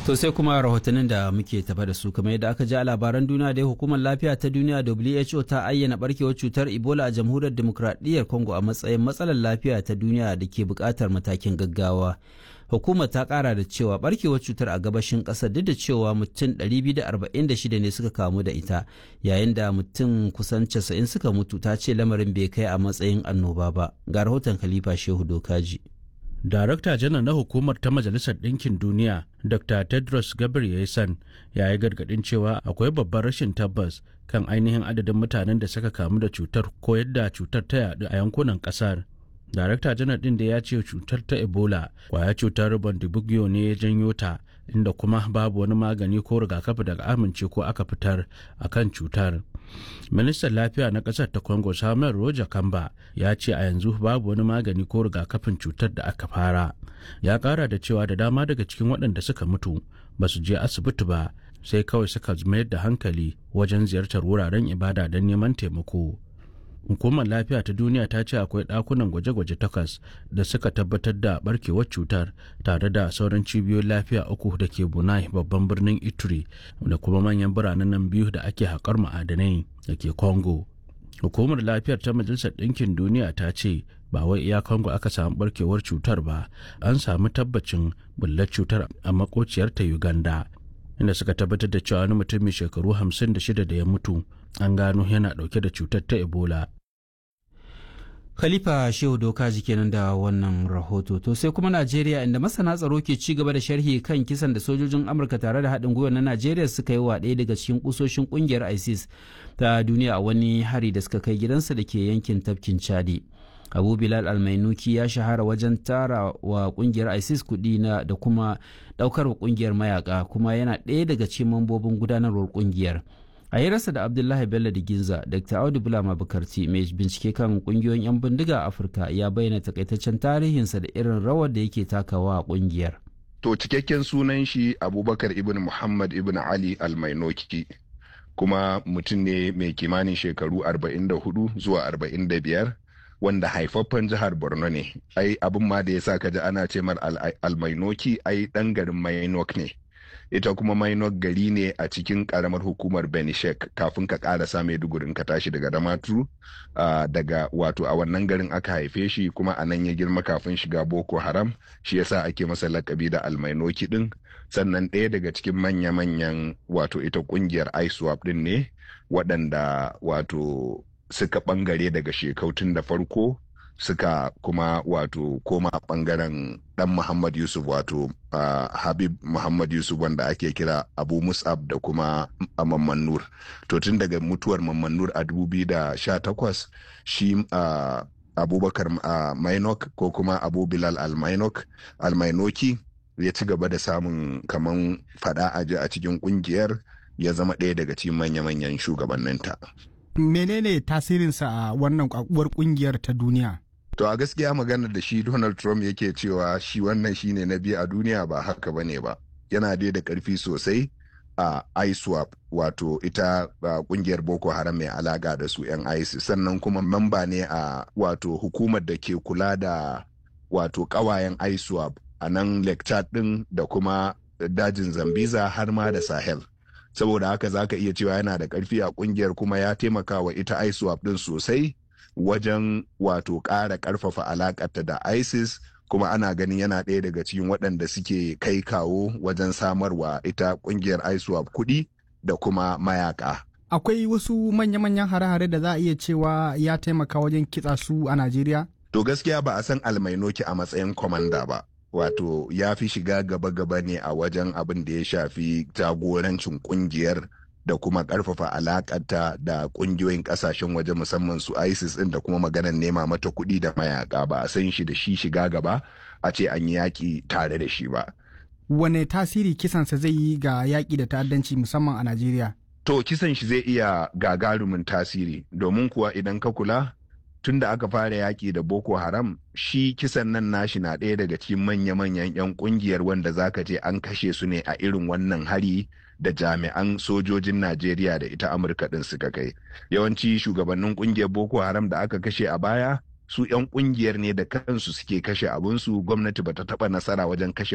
To sai kuma rahotannin da muke tafa da su kamar yadda aka ji a labaran duniya da hukumar lafiya ta duniya WHO ta ayyana barkewar cutar Ebola a jamhuriyar demokradiyyar Congo a matsayin matsalar lafiya ta duniya da ke buƙatar matakin gaggawa. Hukumar ta ƙara da cewa barkewar cutar a gabashin ƙasar duk da cewa mutum 246 ne suka kamu da ita yayin da mutum kusan 90 suka mutu ta ce lamarin bai kai a matsayin annoba ba. Ga rahoton Khalifa Shehu Dokaji. Darakta janar na hukumar ta Majalisar Ɗinkin Duniya, Dr. Tedros Ghebreyesus ya yi gargaɗin cewa akwai babban rashin tabbas kan ainihin adadin mutanen da suka kamu da cutar ko yadda cutar ta yaɗu a yankunan ƙasar. Darakta janar ɗin da ya ce cutar ta Ebola kwaya cutar Bundibugyo ne ya janyo ta inda kuma babu wani magani ko rigakafi daga amince ko aka fitar a kan cutar. Ministan Lafiya na ƙasar ta Congo Samuel Roger Kamba ya ce a yanzu babu wani magani ko rigakafin cutar da aka fara. Ya ƙara da cewa da dama daga cikin waɗanda suka mutu ba su je asibiti ba sai kawai suka mayar da hankali wajen ziyartar wuraren ibada don neman taimako. Hukumar Lafiya ta Duniya ta ce akwai ɗakunan gwaje-gwaje takwas da suka tabbatar da barkewar cutar tare da sauran cibiyoyin lafiya uku da ke Bunai babban birnin Ituri da kuma manyan biranen nan biyu da ake haƙar ma'adanai da ke Congo. Hukumar Lafiyar ta Majalisar Ɗinkin Duniya ta ce ba wai iya Congo aka samu barkewar cutar ba, an samu tabbacin bullar cutar a makociyar ta Uganda. Inda suka tabbatar da cewa wani mutum mai shekaru 56 da ya mutu an gano yana dauke da cutar ta ebola Khalifa Shehu Doka kenan da wannan rahoto to sai kuma Najeriya inda masana tsaro ke ci gaba da sharhi kan kisan da sojojin Amurka tare da haɗin gwiwa na Najeriya suka yi wa ɗaya daga cikin kusoshin ƙungiyar ISIS ta duniya a wani hari da suka kai gidansa da ke yankin tafkin Chadi. Abu Bilal Almainuki ya shahara wajen tara wa ƙungiyar ISIS kuɗi na da kuma ɗaukar wa ƙungiyar mayaka kuma yana ɗaya daga cikin mambobin gudanarwar ƙungiyar. a hirarsa da abdullahi bello da ginza dr audu bulama bukarti mai bincike kan kungiyoyin 'yan bindiga a afirka ya bayyana takaitaccen tarihinsa da irin rawar da yake takawa a kungiyar to cikakken sunan shi abubakar ibn muhammad ibn ali almainoki kuma mutum ne mai kimanin shekaru 44 zuwa 45 wanda haifaffen jihar borno ne ai abin ma da ya sa kaji ana ce mar almainoki ai dan garin mainok ne ita kuma mainok gari ne a cikin karamar hukumar benishek kafin ka karasa maidugurin ka tashi daga damaturu uh, daga wato a wannan garin aka haife shi kuma a nan ya girma kafin shiga boko haram shi yasa ake masa lakabi da almainoki din sannan ɗaya daga cikin manya-manyan wato ita kungiyar iswap din ne waɗanda wato suka ɓangare daga shekautun da farko suka kuma wato koma bangaren dan Muhammad Yusuf wato uh, Habib Muhammad Yusuf wanda ake kira Abu Mus'ab da kuma Mamman Nur. To tun daga mutuwar Mamman Nur a 2018 shi uh, Abubakar uh, Mainok ko kuma Abu Bilal Al-Mainok Al-Mainoki ya ci gaba da samun kaman fada aji a cikin kungiyar ya zama ɗaya daga cikin manya-manyan shugabanninta. menene tasirinsa a wannan kwakuwar kungiyar ta duniya To a gaskiya maganar da shi Donald Trump yake cewa shi wannan shine na biyu a duniya ba haka bane ba. Yana dai da karfi sosai a ISWAP wato ita kungiyar Boko Haram mai alaka da su 'yan ISIS sannan kuma mamba ne a wato hukumar da ke kula da wato kawayen ISWAP a nan Lake Chad din da kuma dajin Zambiza har ma da Sahel. Saboda haka za ka iya cewa yana da karfi a kungiyar kuma ya taimaka wa ita ISWAP din sosai. wajen wato ƙara ƙarfafa alaƙarta da isis kuma ana ganin yana ɗaya daga cikin waɗanda suke kai kawo wajen samarwa ita ƙungiyar iswap kuɗi da kuma mayaka akwai wasu manya-manyan hare-hare da za a iya cewa ya taimaka wajen kitsa su a najeriya to gaskiya ba a san almainoki a matsayin kwamanda ba wato ya fi shiga gaba-gaba ne a wajen abin da ya shafi jagorancin ƙungiyar da kuma karfafa alakanta da kungiyoyin kasashen waje musamman su isis din da kuma maganar nema mata kuɗi da mayaka ba a san shi da shi shiga gaba a ce an yi yaƙi tare da shi ba wane tasiri kisansa zai yi ga yaƙi da ta'addanci musamman a najeriya to kisan shi zai iya gagarumin tasiri domin kuwa idan ka kula tun da aka fara yaƙi da boko haram shi kisan nan nashi na ɗaya daga cikin manya-manyan 'yan ƙungiyar wanda zaka ce an kashe su ne a irin wannan hari da jami'an sojojin Najeriya da ita Amurka ɗin suka kai. Yawanci shugabannin ƙungiyar Boko Haram da aka kashe a baya su 'yan ƙungiyar ne da kansu suke kashe abinsu gwamnati bata taɓa nasara wajen kashe